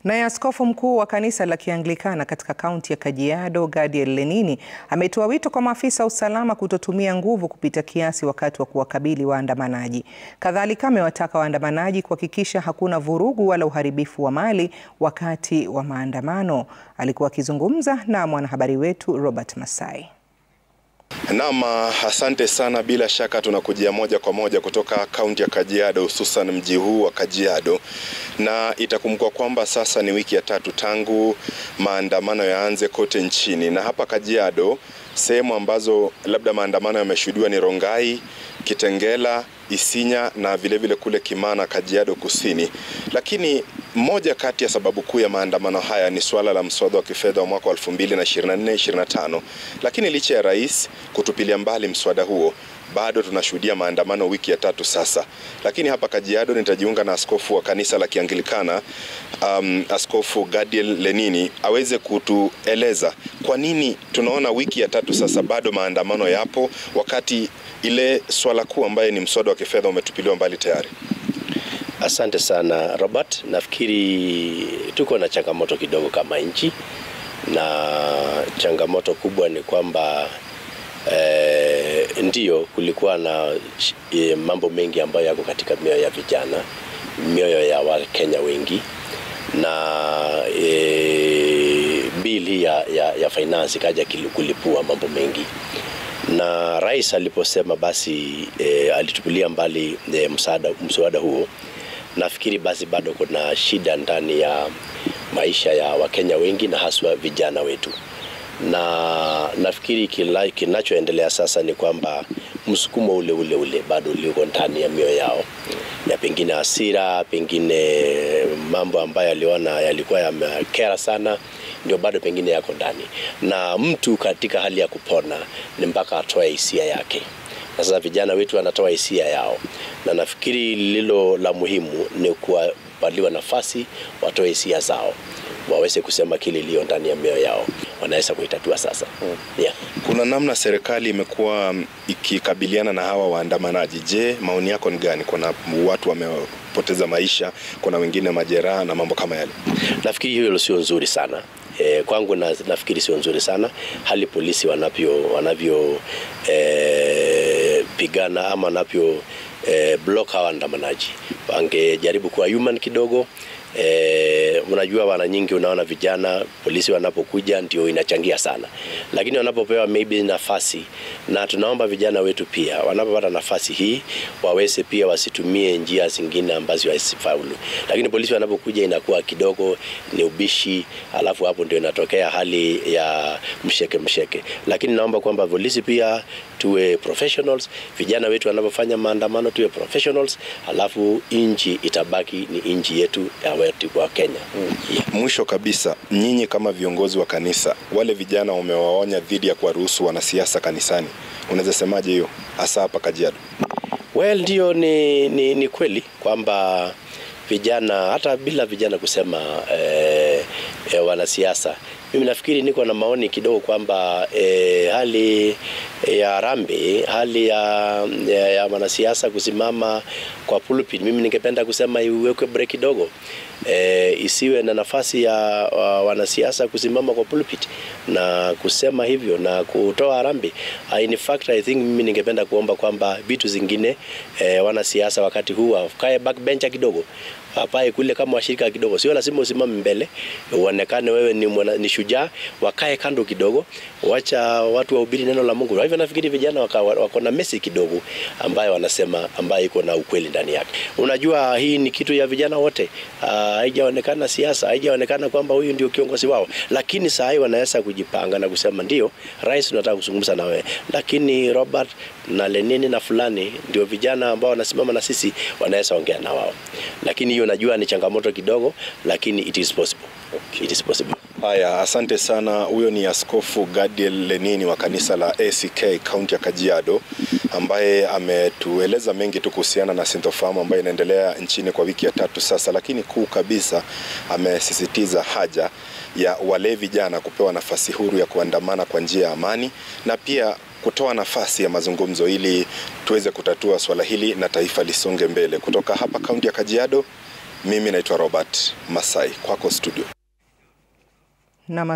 Naye askofu mkuu wa kanisa la Kianglikana katika kaunti ya Kajiado, Gadiel Lenini, ametoa wito kwa maafisa wa usalama kutotumia nguvu kupita kiasi wakati wa kuwakabili waandamanaji. Kadhalika, amewataka waandamanaji kuhakikisha hakuna vurugu wala uharibifu wa mali wakati wa maandamano. Alikuwa akizungumza na mwanahabari wetu Robert Masai. Naam, asante sana. Bila shaka tunakujia moja kwa moja kutoka kaunti ya Kajiado, hususan mji huu wa Kajiado, na itakumbukwa kwamba sasa ni wiki ya tatu tangu maandamano yaanze kote nchini, na hapa Kajiado sehemu ambazo labda maandamano yameshuhudiwa ni Rongai, Kitengela, Isinya na vilevile vile kule Kimana, Kajiado Kusini. Lakini moja kati ya sababu kuu ya maandamano haya ni suala la mswada wa kifedha wa mwaka wa 2024-2025. Lakini licha ya rais kutupilia mbali mswada huo, bado tunashuhudia maandamano wiki ya tatu sasa. Lakini hapa Kajiado nitajiunga na askofu wa kanisa la Kianglikana um, Askofu Gadiel Lenini aweze kutueleza kwa nini tunaona wiki ya tatu sasa bado maandamano yapo wakati ile swala kuu ambaye ni mswada wa kifedha umetupiliwa mbali tayari. Asante sana Robert, nafikiri tuko na changamoto kidogo kama nchi, na changamoto kubwa ni kwamba eh, ndiyo kulikuwa na eh, mambo mengi ambayo yako katika mioyo ya vijana, mioyo ya Wakenya wengi na eh, bili ya, ya, ya finance ikaja kulipua mambo mengi na rais aliposema basi e, alitupilia mbali e, msaada mswada huo, nafikiri basi bado kuna shida ndani ya maisha ya Wakenya wengi na haswa vijana wetu, na nafikiri kila kinachoendelea sasa ni kwamba msukumo ule ule ule bado uliko ndani ya mioyo yao ya pengine hasira, pengine mambo ambayo aliona yalikuwa yamekera sana ndio bado pengine yako ndani, na mtu katika hali ya kupona ni mpaka atoe hisia yake. Na sasa vijana wetu wanatoa hisia yao, na nafikiri lililo la muhimu ni kuwapaliwa nafasi watoe hisia zao, waweze kusema kile iliyo ndani ya mioyo yao, wanaweza kuitatua sasa. hmm. yeah. Kuna namna serikali imekuwa ikikabiliana na hawa waandamanaji. Je, maoni yako ni gani? Kuna watu wamepoteza maisha, kuna wengine majeraha na mambo kama yale. Nafikiri hiyo sio nzuri sana. E, kwangu na, nafikiri sio nzuri sana hali polisi wanavyo wanavyo e, pigana ama wanavyo e, block hawa waandamanaji. Wangejaribu kuwa human kidogo. E, unajua wana nyingi, unaona vijana polisi wanapokuja ndio inachangia sana, lakini wanapopewa maybe nafasi, na tunaomba vijana wetu pia wanapopata nafasi hii waweze pia wasitumie njia zingine ambazo hazifaulu, lakini polisi wanapokuja inakuwa kidogo ni ubishi, alafu hapo ndio inatokea hali ya msheke msheke, lakini naomba kwamba polisi pia tuwe professionals, vijana wetu wanapofanya maandamano tuwe professionals, alafu inchi itabaki ni inchi yetu ya wa Kenya. Mm. Yeah. Mwisho kabisa, nyinyi kama viongozi wa kanisa, wale vijana wamewaonya dhidi ya kuwaruhusu wanasiasa kanisani, unaweza semaje hiyo hasa hapa Kajiado? Well, ndio ni, ni, ni kweli kwamba vijana hata bila vijana kusema eh, eh, wanasiasa mimi nafikiri niko na maoni kidogo kwamba e, hali ya harambee, hali ya, ya, ya wanasiasa kusimama kwa pulpit, mimi ningependa kusema iwekwe break kidogo e, isiwe na nafasi ya uh, wanasiasa kusimama kwa pulpit na kusema hivyo na kutoa harambee. In fact I think mimi ningependa kuomba kwamba vitu zingine e, wanasiasa wakati huu wakae backbencher kidogo papae kule kama washirika kidogo, sio lazima usimame mbele uonekane wewe ni, mwana, ni shujaa. Wakae kando kidogo, wacha watu wahubiri neno la Mungu. Kwa hivyo nafikiri vijana wako waka na message kidogo ambayo wanasema ambayo iko na ukweli ndani yake. Unajua hii ni kitu ya vijana wote, haijaonekana siasa, haijaonekana kwamba huyu ndio kiongozi wao, lakini saa hii wanaweza kujipanga na kusema ndio, rais, tunataka kuzungumza na wewe, lakini Robert na Lenini na fulani ndio vijana ambao wanasimama na sisi, wanaweza ongea na wao, lakini hiyo najua ni changamoto kidogo, lakini it is possible. Okay. It is possible. Haya, asante sana. Huyo ni Askofu Gadiel Lenini wa kanisa la ACK kaunti ya Kajiado, ambaye ametueleza mengi tu kuhusiana na sintofahamu ambayo inaendelea nchini kwa wiki ya tatu sasa, lakini kuu kabisa amesisitiza haja ya wale vijana kupewa nafasi huru ya kuandamana kwa njia ya amani na pia kutoa nafasi ya mazungumzo ili tuweze kutatua swala hili na taifa lisonge mbele. Kutoka hapa kaunti ya Kajiado, Mimi naitwa Robert Masai, kwako studio. Na